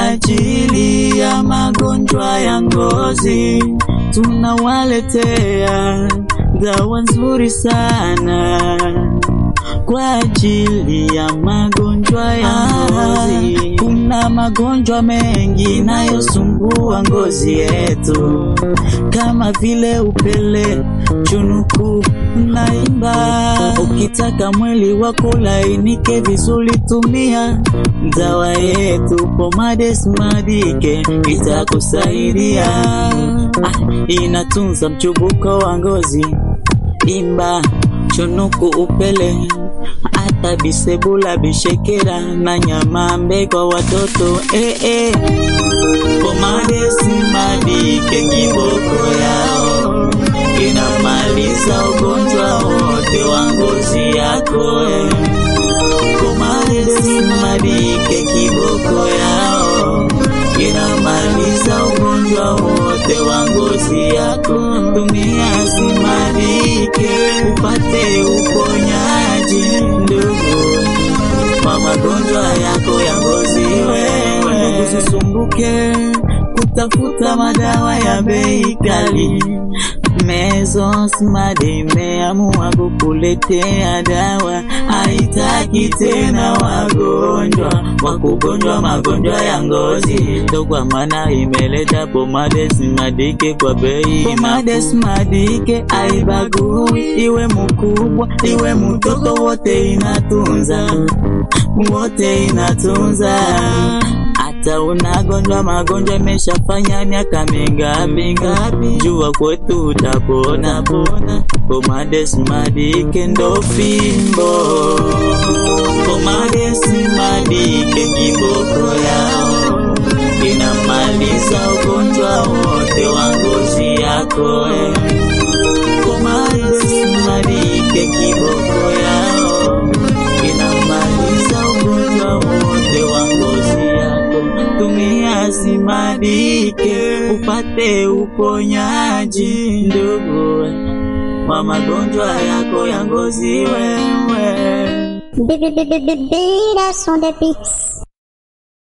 ajili ya magonjwa ya ngozi tunawaletea dawa nzuri sana kwa ajili ya magonjwa ya ngozi. Kuna magonjwa mengi nayosumbua ngozi yetu kama vile upele, chunuku na imba. Ukitaka mwili wako lainike vizuri, tumia dawa yetu Pomades Madike itakusaidia. Ah, inatunza mchubuko wa ngozi, imba, chunuku, upele hata bisebula, bishekera na nyamambe kwa watoto eh, eh. Pomades Madike kiboko yao inamaliza ugonjwa wote wa ngozi yako eh. Pomades Madike kiboko yao inamaliza ugonjwa wote wa ngozi yako. Tumia Simadike upate uponyaji ndugu kwa magonjwa yako ya ngozi. Wewe usisumbuke kutafuta madawa ya bei kali. Measles Made imeamua kukuletea dawa, haitaki tena wagonjwa wa kugonjwa magonjwa ya ngozi. Ndo kwa maana imeleta Pomades Madike kwa bei. Pomades Madike haibagui, iwe mkubwa iwe mtoto, wote inatunza, wote inatunza hata unagonjwa magonjwa imeshafanya miaka mingapi ngapi, jua kwetu utapona pona. Pomades Madike ndo fimbo, Pomades Madike kiboko yao inamaliza ugonjwa wote wa ngozi yako eh. Pomades Madike kiboko yao inamaliza ugonjwa wote wa ngozi yako. Tumia Simadike upate uponyaji ndugu wa magonjwa yako ya ngozi wewe. Bébé, bébé, bébé, là sont des pics.